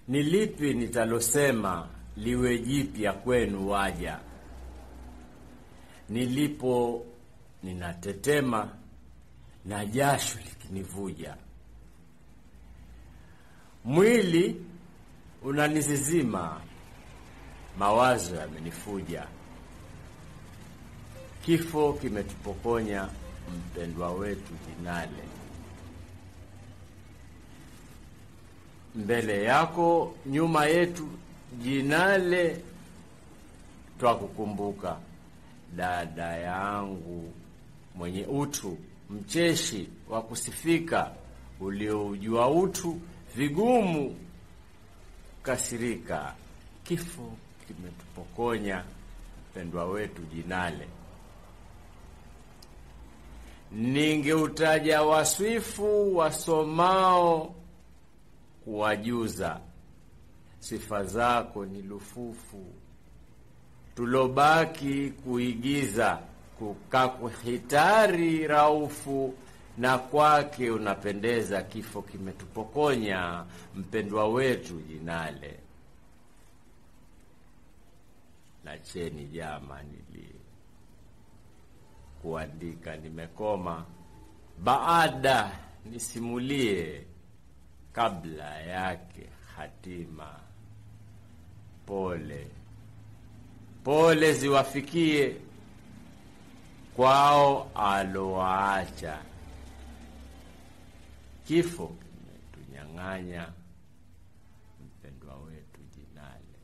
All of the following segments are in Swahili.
Ni lipi nitalosema liwe jipya kwenu waja? Nilipo ninatetema na jasho likinivuja, mwili unanisizima, mawazo yamenifuja. Kifo kimetupokonya mpendwa wetu Jinale. Mbele yako nyuma yetu Jinale, twakukumbuka dada yangu mwenye utu, mcheshi wa kusifika, ulioujua utu, vigumu kasirika. Kifo kimetupokonya mpendwa wetu Jinale. Ningeutaja waswifu wasomao kuwajuza, sifa zako ni lufufu, tulobaki kuigiza, kukakuhitari raufu, na kwake unapendeza. Kifo kimetupokonya mpendwa wetu Jinale. Nacheni jama, nili kuandika nimekoma, baada nisimulie kabla yake hatima. Pole pole ziwafikie kwao alowaacha, kifo kimetunyang'anya mpendwa wetu Jinale.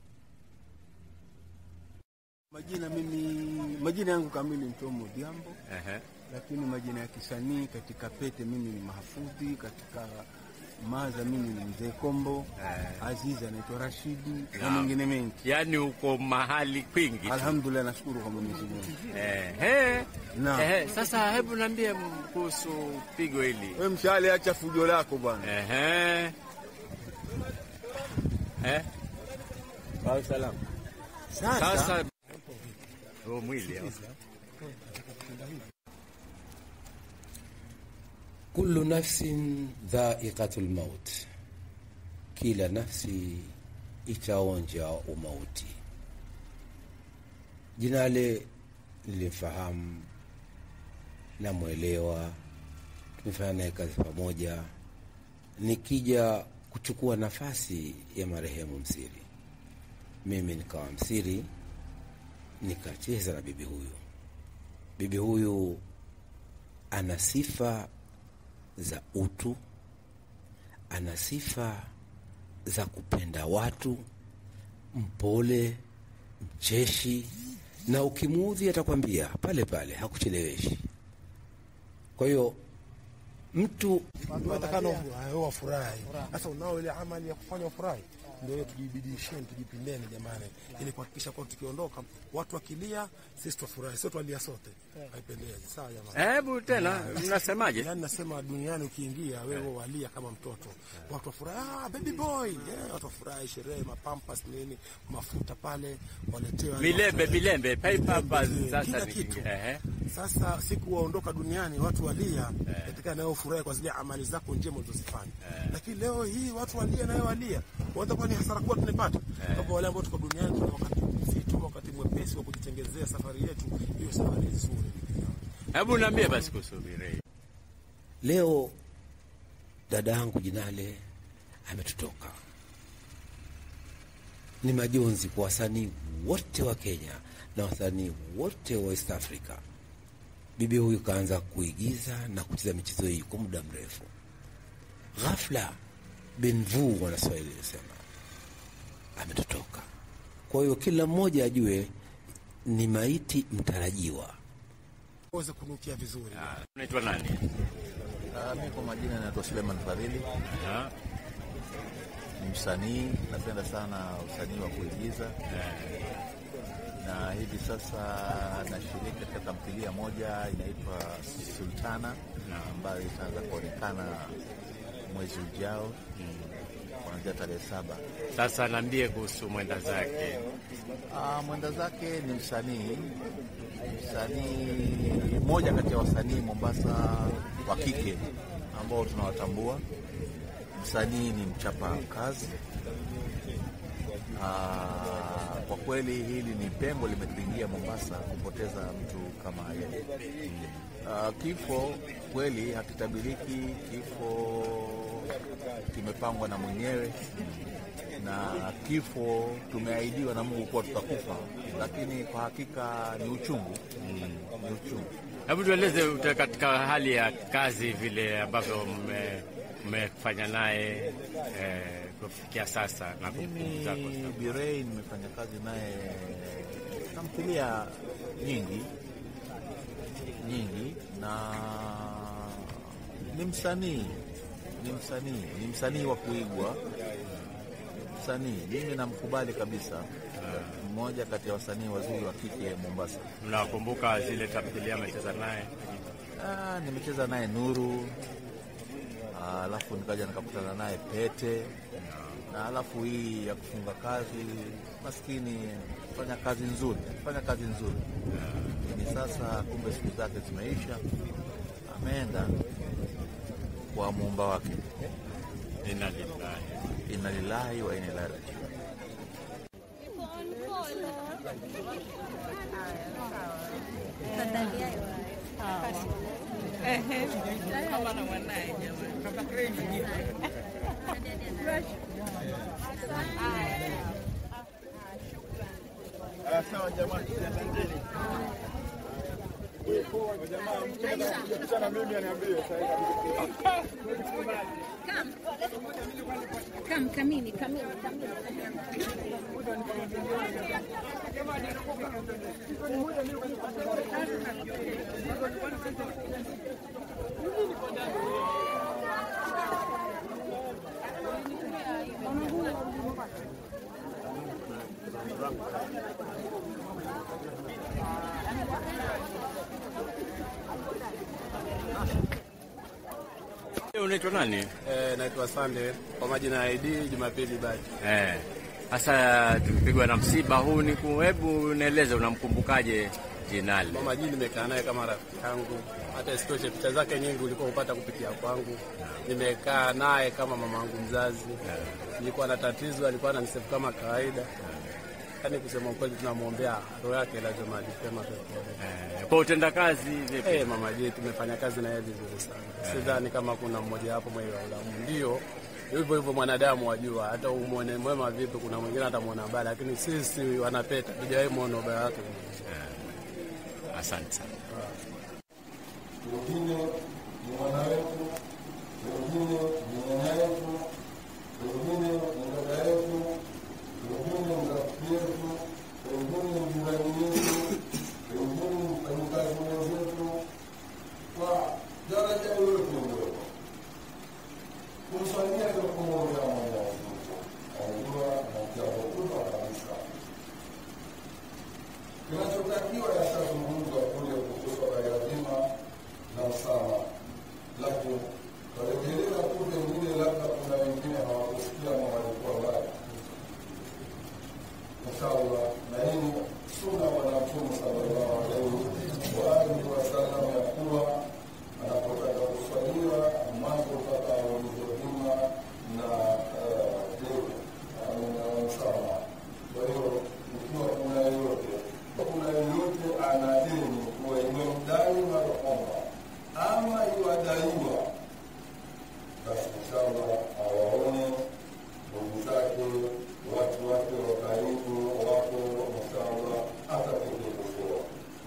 Majina mimi majina yangu kamili Mtomo Diambo, Ehe. lakini majina ya kisanii katika Pete mimi ni Mahfudhi, katika Maza mimi ni Mzee Kombo, Azizi anaitwa Rashidi na Naam. mengine mengi. Yaani uko mahali kwingi tu. Alhamdulillah, nashukuru kwa Mwenyezi Mungu. Ehe. Naam. Ehe. Sasa hebu niambie kuhusu pigo hili. Wewe mshale, acha fujo lako bwana. Ehe. Eh? Kwa salamu. Sasa Sasa huo mwili au? Kullu nafsin dha'iqatul maut, kila nafsi itaonja umauti. Jinale nilimfahamu, namwelewa, tumefanya naye kazi pamoja. Nikija kuchukua nafasi ya marehemu Msiri, mimi nikawa Msiri, nikacheza na bibi huyu. Bibi huyu ana sifa za utu, ana sifa za kupenda watu, mpole, mcheshi, na ukimuudhi atakwambia pale pale, hakucheleweshi. Kwa hiyo mtu Watakana wafurahi. Sasa unao ile amali ya kufanya wafurahi, ndio hiyo tujibidisheni, tujipindeni jamani, ili kuhakikisha kuwa tukiondoka watu wakilia, sisi twafurahi, sio twalia sote. Haipendezi. Sawa jamani. Hebu tena mnasemaje? Yaani nasema duniani ukiingia wewe walia kama mtoto, watu wafurahi, ah, baby boy, yeah, watu wafurahi, sherehe, mapampas nini, mafuta pale waletewa Milembe milembe, paper bus Milembe, sasa kila ni kitu. ehe. Sasa siku waondoka duniani watu walia katika nayo furahi kwa zile amali zako njema ulizozifanya, lakini leo hii watu walia nayo walia, waweza kuwa ni hasara kubwa tunapata kwa wale ambao tuko duniani. Tuna wakati mzito, wakati mwepesi wa kujitengezea safari yetu, hiyo safari nzuri. Hebu niambie basi kuhusu Mirei. leo dada yangu Jinale ametutoka. Ni majonzi kwa wasanii wote wa Kenya na wasanii wote wa East Africa. Bibi huyu kaanza kuigiza na kucheza michezo hii kwa muda mrefu. Ghafla benvu, wanaswahili sema, ametutoka. Kwa hiyo kila mmoja ajue ni maiti mtarajiwa. Waweze kunukia vizuri. Unaitwa nani? Ah, mi kwa majina naitwa Suleiman Fadhili, Aha. ni msanii, napenda sana usanii wa kuigiza na hivi sasa nashiriki katika tamthilia moja inaitwa Sultana ambayo itaanza kuonekana mwezi ujao kuanzia tarehe saba. Sasa niambie kuhusu mwenda zake. Ah, mwenda zake ni msanii msanii mmoja kati ya wasanii Mombasa wa kike ambao tunawatambua. Msanii ni mchapa kazi, Ah, kwa kweli hili ni pengo limetuingia Mombasa kupoteza mtu kama yeye. Ah, kifo kweli hakitabiriki, kifo kimepangwa na mwenyewe na kifo tumeahidiwa na Mungu kuwa tutakufa, lakini kwa hakika ni uchungu, ni uchungu. Hebu tueleze uta- katika hali ya kazi vile ambavyo mme- mmefanya naye eh, kufikia sasa na kumbukumbu Mimi zako. Birei nimefanya kazi naye tamthilia nyingi nyingi, na ni msanii ni msanii ni msanii wa kuigwa, msanii mimi namkubali kabisa, mmoja kati ya wasanii wazuri wa kike Mombasa. Mnakumbuka zile tamthilia amecheza naye? Ah, nimecheza naye Nuru, Ah, alafu nikaja nikakutana naye Pete, na alafu hii ya kufunga kazi, maskini fanya kazi nzuri, fanya kazi nzuri, lakini sasa kumbe siku zake zimeisha, ameenda kwa muumba wake. Inna lillahi. Inna lillahi wa inna ilaihi rajiun. Kam, kamini, kamini, kamini. Wewe Unaitwa nani? Eh, naitwa Sande kwa majina ya ID Jumapili Baji. Eh, Sasa tumepigwa na msiba huu, ni ku- hebu nieleze unamkumbukaje Jinali? Mama Jini nimekaa naye kama rafiki yangu, hata isitoshe picha zake nyingi ulikuwa upata kupitia kwangu. Nimekaa naye kama mama yangu mzazi. Nilikuwa na tatizo, alikuwa ananisefu kama kawaida. Yaani kusema ukweli, tunamwombea roho yake lazima mahali pema peponi. Eh, Kwa utendakazi vipi? Eh, mama Jini tumefanya kazi naye vizuri sana. Sidhani kama kuna mmoja hapo mwenye ulamu. Ndio hivyo hivyo mwanadamu wajua, hata umwone mwema vipi, kuna mwingine atamwona baya, lakini sisi wanapeta tujawahi mwona ubaya wake. Asante sana. wengine ni mwana wetu, wengine ni nyanya yetu, wengine ni dada yetu, wengine ni rafiki yetu, wengine ni jirani yetu, wengine ni mfanyikazi mwenzetu, kwa daraja yoyote ndio kumswalia ndio kumwombea Mwenyezi Mungu. Anajua na jambo kubwa kabisa kinachotakiwa yashazungumzwa kule kuhusu yatima na msama, lakini warejelea tu, pengine labda kuna wengine hawakusikia ama walikuwa mbali. Inshallah, na hii ni suna Bwana Mtume sallallahu alaihi wa alihi wasallam ya kuwa anapotaka kuswaliwa mwanzo mpaka aulize dhima na eh, deni au na msamaha. Kwa hiyo ikiwa kuna yoyote kuna yoyote ana deni kuwa imemdai marhuma ama iwadaiwa, basi inshallah awaone ndugu zake, watu wake wa karibu wako, inshallah atatekelezwa.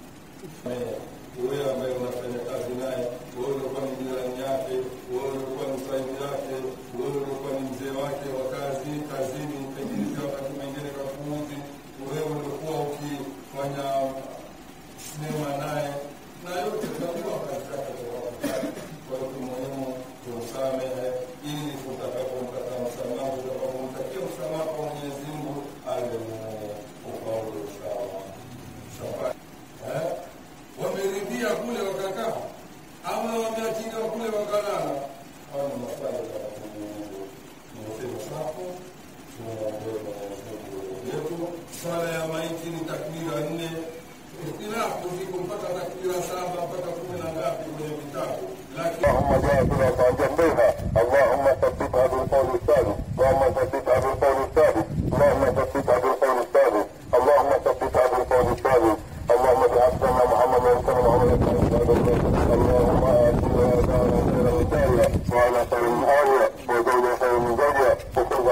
Wewe ambaye unafanya kazi naye, wewe ulikuwa ni jirani yake, wewe ulikuwa ni msaidi yake, wewe ulikuwa ni mzee wake wa kazi kazini, pengine wakati mwingine kafuuzi, wewe ulikuwa ukifanya sinema naye na yote tunajua kazi zake kwa wakati. Kwa hiyo muhimu tumsamehe, ili tutakapompata msamaha, tutakapomtakia msamaha kwa Mwenyezi Mungu ale mwenye ufaulu inshallah. Safari eh, wameridhia kule wakakaa ama wameachiliwa kule wakalala? Hao ni maswali ya kujiuliza. Nimesema safu, tumwombee Mwenyezi Mungu yetu. Swala ya maiti ni takbira nne ikhtilafu ziko mpaka takbira saba mpaka kumi na ngapi kwenye vitabu, lakini اللهم جاهدنا فجنبها اللهم ثبتها بالقول الثابت اللهم ثبتها بالقول الثابت اللهم ثبتها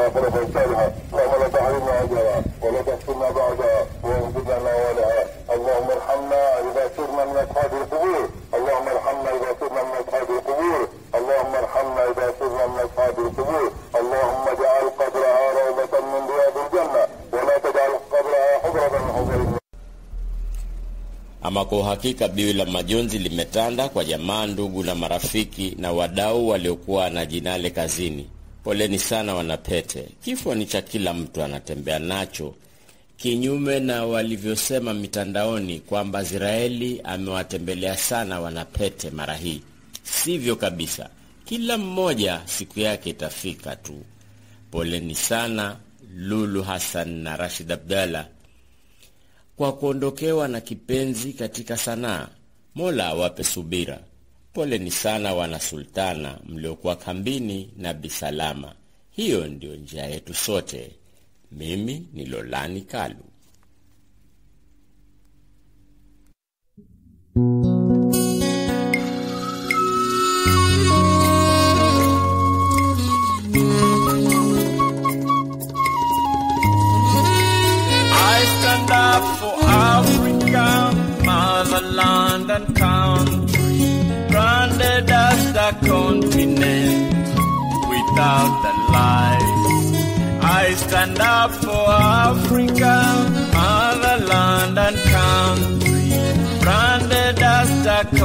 خلقا صالحا اللهم لا تحرمنا اجرها ولا تفتنا بعدها واغفر لنا ولها اللهم ارحمنا اذا سرنا من اصحاب القبور اللهم ارحمنا اذا سرنا من اصحاب القبور اللهم ارحمنا اذا سرنا من اصحاب القبور اللهم اجعل قبرها روضة من رياض الجنة ولا تجعل قبرها حفرة من حفر النار Ama kwa uhakika biwi la majonzi limetanda kwa jamaa, ndugu na marafiki na wadau waliokuwa na jinale kazini. Poleni sana Wanapete, kifo ni cha kila mtu, anatembea nacho, kinyume na walivyosema mitandaoni kwamba Israeli amewatembelea sana Wanapete mara hii. Sivyo kabisa, kila mmoja siku yake itafika tu. Poleni sana Lulu Hassan na Rashid Abdalla kwa kuondokewa na kipenzi katika sanaa. Mola awape subira. Poleni sana wana Sultana mliokuwa kambini na Bisalama. Hiyo ndiyo njia yetu sote. Mimi ni Lolani Kalu. I stand up for Africa, motherland and country, branded as the continent without the lies. I stand up for Africa, motherland and country, branded as the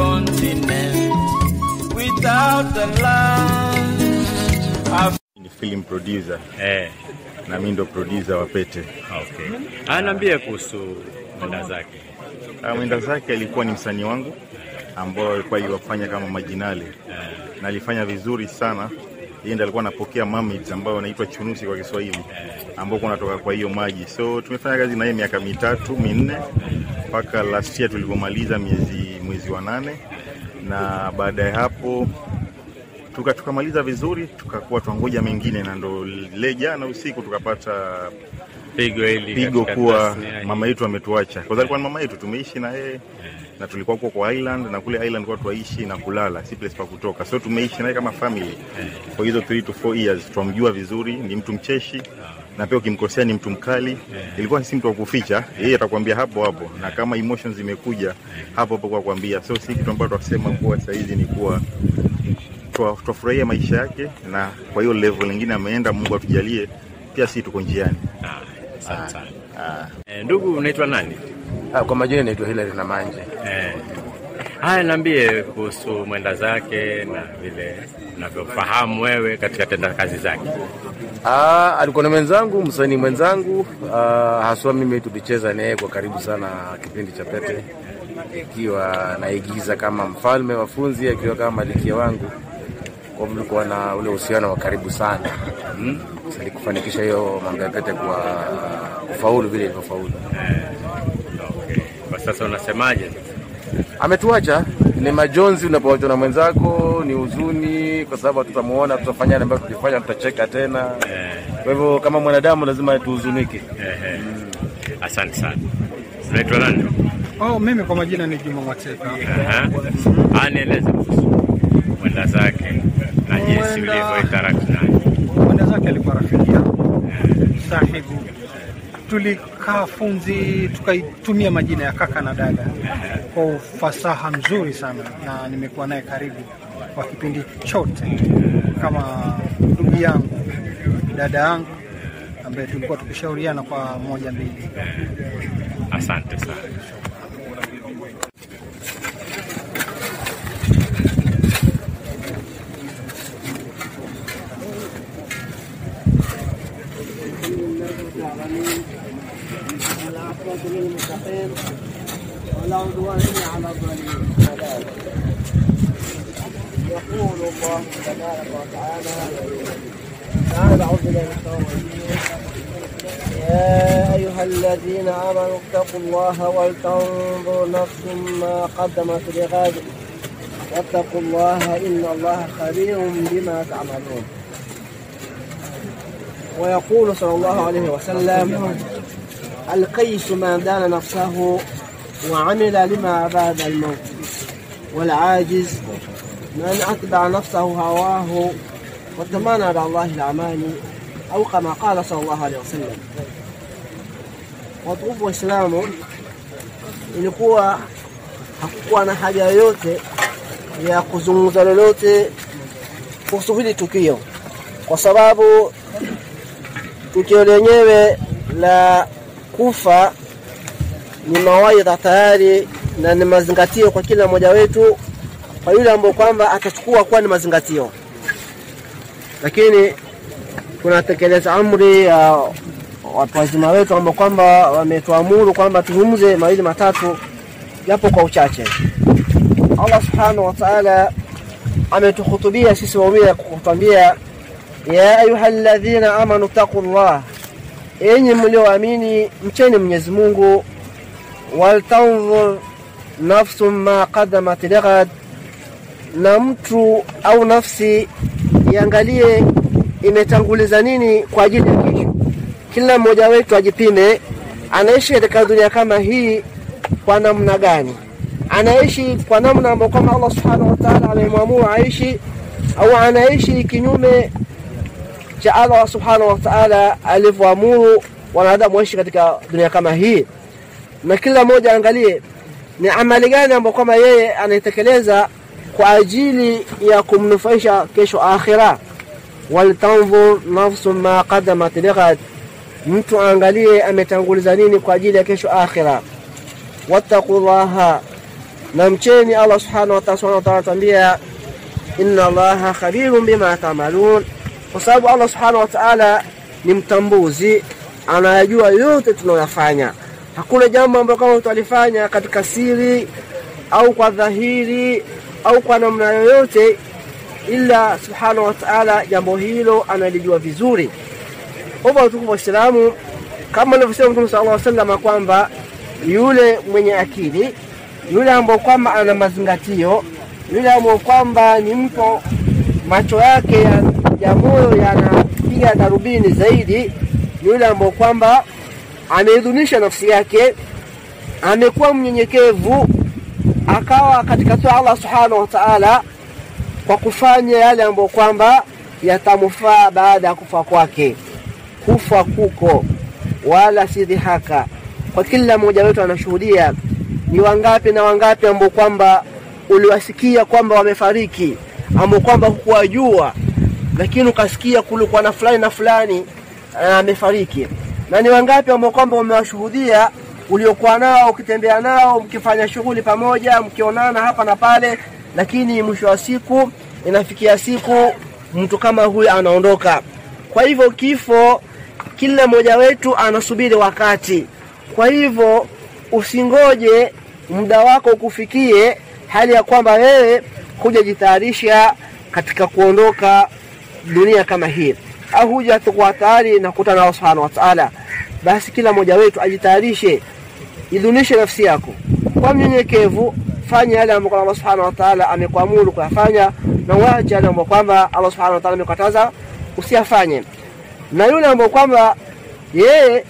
continent without the lies. Af- ni film producer Eh, na mi ndo producer wa Pete. okay. Anaambia kuhusu mwenda zake. Ah, Mwenda zake alikuwa ni msanii wangu ambao alikuwa iwafanya kama majinali na alifanya vizuri sana. Yeye ndo alikuwa anapokea mamits ambao wanaitwa chunusi kwa Kiswahili ambao kunatoka kwa hiyo maji. So tumefanya kazi na yeye miaka mitatu minne mpaka last year tulipomaliza miezi mwezi wa nane, na baada ya hapo tuka tukamaliza vizuri, tukakuwa twangoja mengine, na ndo le jana usiku tukapata Pigo hili pigo katika kuwa tasnia hii. mama yetu ametuacha. Kwa sababu alikuwa ni mama yetu, tumeishi na yeye na tulikuwa huko kwa island, na kule island kwa tuaishi na kulala, si place pa kutoka, so tumeishi naye kama family kwa hizo 3 to 4 years. Twamjua vizuri, ni mtu mcheshi na pia ukimkosea ni mtu mkali. Ilikuwa si mtu wa kuficha, yeye atakwambia hapo hapo, na kama emotions zimekuja hapo hapo kwa kuambia. So si kitu ambacho tunasema kuwa saizi ni kuwa twa- twafurahia maisha yake, na kwa hiyo level nyingine ameenda. Mungu atujalie pia, si tuko njiani. Asante sana. Eh, ndugu unaitwa nani? Ah, Kwa majina naitwa Hilary Namanje. Eh. Haya, niambie kuhusu mwenda zake na vile unavyofahamu wewe katika tenda kazi zake. Ah, alikuwa ni mwenzangu, msanii mwenzangu. Ah, haswa mimi tulicheza naye kwa karibu sana kipindi cha Pete, ikiwa naigiza kama mfalme wa funzi, akiwa kama malikia wangu. Kwa hivyo tulikuwa na ule uhusiano wa karibu sana hmm? ili kufanikisha hiyo mambo ya Pete kwa kufaulu vile ilivyofaulu. Okay. Kwa sasa unasemaje? Ametuacha, ni majonzi unapoachwa na mwenzako, ni huzuni kwa sababu hatutamuona, tutafanya yale ambayo tulifanya, tutacheka tena. Kwa hivyo kama mwanadamu lazima tuhuzunike. Ehe. Asante sana. Unaitwa nani? Oh, mimi kwa majina ni Juma Mwateka. Aha. Ah, nieleze kuhusu mwenda zake na jinsi Mwenda- ulivyo interact naye. Mwenda zake alikuwa rafiki yangu, sahibu. Tulikaa funzi, tukaitumia majina ya kaka na dada kwa ufasaha mzuri sana, na nimekuwa naye karibu kwa kipindi chote kama ndugu yangu, dada yangu ambaye tulikuwa tukishauriana kwa moja mbili. Asante sana. ولا عدوان إلا على الظالمين يقول الله تبارك وتعالى تعالى أعوذ بالله من الشيطان الرجيم يا أيها الذين آمنوا اتقوا الله ولتنظر نفس ما قدمت لغد واتقوا الله إن الله خبير بما تعملون ويقول صلى الله عليه وسلم القيس من دان نفسه وعمل لما بعد الموت والعاجز من أتبع نفسه هواه وتمنى على الله الأماني au kama qala sallallahu alaihi wasallam. Watukufu Waislamu, ilikuwa hakukuwa na haja yoyote ya kuzungumza lolote kuhusu hili tukio, kwa sababu tukio lenyewe la kufa ni mawaidha tayari na ni mazingatio kwa kila mmoja wetu, kwa yule ambao kwamba atachukua kuwa ni mazingatio, lakini tunatekeleza amri ya watu wazima wetu ambao kwamba wametuamuru kwamba tuzungumze mawili matatu japo kwa uchache. Allah subhanahu wa ta'ala ametuhutubia sisi waumini kutwambia, ya ayuha alladhina amanu taqullah, enyi mlioamini mcheni Mwenyezi Mungu, waltanzur nafsun ma qaddamat lighad, na mtu au nafsi iangalie imetanguliza nini kwa ajili ya kesho. Kila mmoja wetu ajipime, anaishi katika dunia kama hii kwa namna gani? Anaishi kwa namna ambayo kama Allah subhanahu wa ta'ala amemwamuru aishi, au anaishi kinyume cha Allah subhanahu wa ta'ala alivyoamuru wanadamu waishi katika dunia kama hii? Na kila mmoja angalie ni amali gani ambayo kama yeye anaitekeleza kwa ajili ya kumnufaisha kesho akhira. Waltanzur nafsun ma qaddamat lighad, mtu aangalie ametanguliza nini kwa ajili ya kesho akhira. Wattaqullaha, na mcheni Allah subhanahu wa ta'ala anatuambia inna Allaha khabirun bima ta'malun, kwa sababu Allah subhanahu wa ta'ala ni mtambuzi, anayajua yote tunayoyafanya. Hakuna jambo ambalo kama tutalifanya katika siri au kwa dhahiri au kwa namna yoyote, ila subhanahu wa ta'ala jambo hilo analijua vizuri. Hivyo watukufu Waislamu, kama alivyosema Mtume sallallahu alaihi wasallam kwamba yule mwenye akili, yule ambao kwamba ana mazingatio, yule ambao kwamba ni mtu macho yake ya, ya moyo yanapiga darubini zaidi, ni yule ambao kwamba ameidhunisha nafsi yake, amekuwa mnyenyekevu, akawa katika tua Allah subhanahu wa ta'ala kwa kufanya yale ambayo kwamba yatamfaa baada ya kufa kwake. Kufa kuko wala si dhihaka kwa kila mmoja wetu anashuhudia ni wangapi na wangapi ambao kwamba uliwasikia kwamba wamefariki, ambao kwamba hukuwajua, lakini ukasikia kulikuwa na fulani na fulani amefariki. Na ni wangapi ambao kwamba umewashuhudia uliokuwa nao ukitembea nao mkifanya shughuli pamoja mkionana hapa na pale, lakini mwisho wa siku inafikia siku mtu kama huyu anaondoka. Kwa hivyo kifo, kila mmoja wetu anasubiri wakati kwa hivyo usingoje muda wako ukufikie, hali ya kwamba wewe hujajitayarisha katika kuondoka dunia kama hii, au huja tukuwa tayari na kukutana na Allah subhanahu wa ta'ala. Basi kila mmoja wetu ajitayarishe, idhunishe nafsi yako kwa mnyenyekevu, fanya yale ambayo Allah subhanahu wa ta'ala amekuamuru kuyafanya, na uache yale ambayo kwamba Allah subhanahu wa ta'ala amekataza usiyafanye. Na yule ambaye kwamba yeye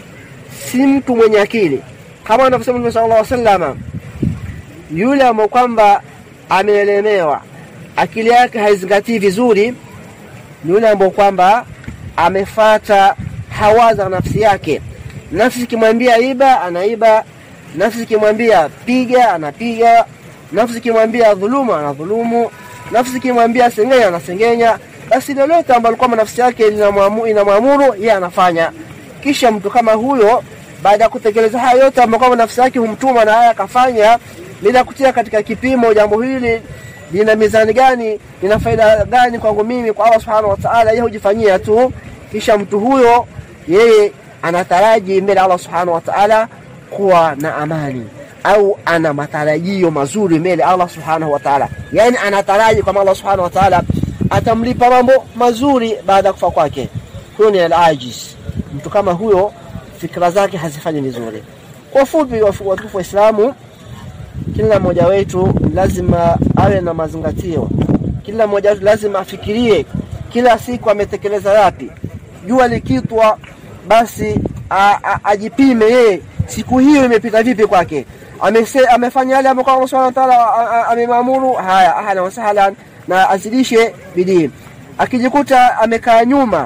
si mtu mwenye akili kama anavyosema Mtume sallallahu alaihi wasallam, yule ambaye kwamba ameelemewa, akili yake haizingatii vizuri, ni yule ambaye kwamba amefata hawa za nafsi yake. Nafsi ikimwambia iba, anaiba. Nafsi ikimwambia piga, anapiga. Nafsi ikimwambia dhuluma, anadhulumu. Nafsi ikimwambia sengenya, anasengenya. Basi lolote ambalo kwamba nafsi yake inamwamuru yeye anafanya. Kisha mtu kama huyo baada ya kutekeleza haya yote ambayo kwamba nafsi yake humtuma na haya akafanya, bila kutia katika kipimo jambo hili lina mizani gani, lina faida gani kwangu mimi, kwa Allah subhanahu wa ta'ala, yeye hujifanyia tu. Kisha mtu huyo yeye anataraji mbele Allah subhanahu wa ta'ala kuwa na amani au ana matarajio mazuri mbele Allah subhanahu wa ta'ala, yani anataraji kwamba Allah subhanahu wa ta'ala atamlipa mambo mazuri baada ya kufa kwake. Huyo ni al-ajiz. Mtu kama huyo fikra zake hazifanyi vizuri. Kwa ufupi, watukufu Waislamu, kila mmoja wetu lazima awe na mazingatio. Kila mmoja wetu lazima afikirie kila siku ametekeleza yapi. Jua likitwa, basi a, a, ajipime yeye siku hiyo imepita vipi kwake. Amese, amefanya yale ambayo Allah Subhanahu wa Ta'ala amemwamuru, haya ahlan wa sahlan, na azidishe bidii. Akijikuta amekaa nyuma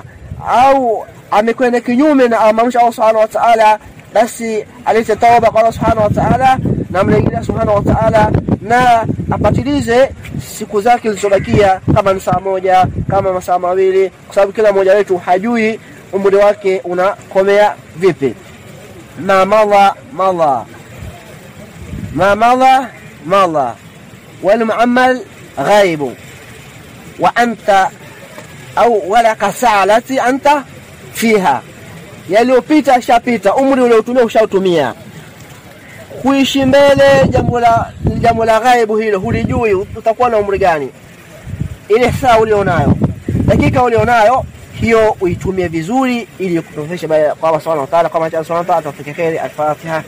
au amekwenda kinyume na amamsha Allah subhanahu wa ta'ala basi alete tauba kwa Allah subhanahu wa ta'ala na mrejelea subhanahu wa ta'ala na apatilize siku zake zilizobakia kama ni saa moja kama masaa mawili kwa sababu kila mmoja wetu hajui umri wake unakomea vipi ma madha madha ما مضى مضى والمعمل غيب وأنت أو ولك ساعة التي أنت فيها yaliyopita shapita umri uliotumia ushautumia kuishi mbele jambo la jambo la ghaibu hilo hulijui utakuwa na umri gani ile saa ulionayo dakika ulionayo hiyo uitumie vizuri ili kutofesha kwa Allah subhanahu wa ta'ala kama Allah subhanahu wa ta'ala tufike kheri al-Fatiha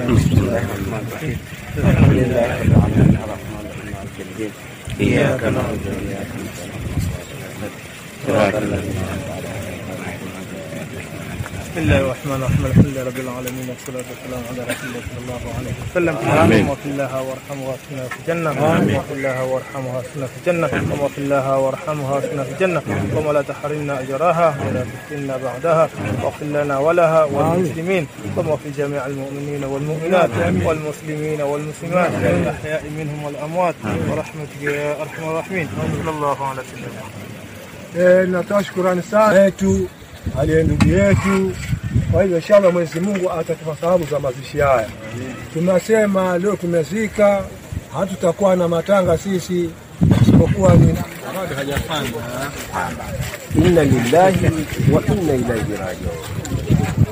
إياك نعبد وإياك بسم الله الرحمن الرحيم الحمد لله رب العالمين والصلاة والسلام على رسول الله صلى الله عليه وسلم آمين. اللهم اغفر لها وارحمها واسكنها في الجنة اللهم اغفر لها وارحمها واسكنها في الجنة اللهم اغفر لها وارحمها واسكنها في الجنة اللهم لا تحرمنا أجرها ولا تفتنا بعدها واغفر لنا ولها وللمسلمين اللهم اغفر جميع المؤمنين والمؤمنات والمسلمين والمسلمات الأحياء منهم والأموات ورحمتك يا أرحم الراحمين صلى الله على سيدنا Eh, natoa shukurani sana yetu aliye ndugu yetu. Kwa hivyo inshallah Mwenyezi Mungu atatupa thawabu za mazishi haya. Tunasema leo tumezika, hatutakuwa na matanga sisi isipokuwa ni inna lillahi wa inna ilaihi rajiun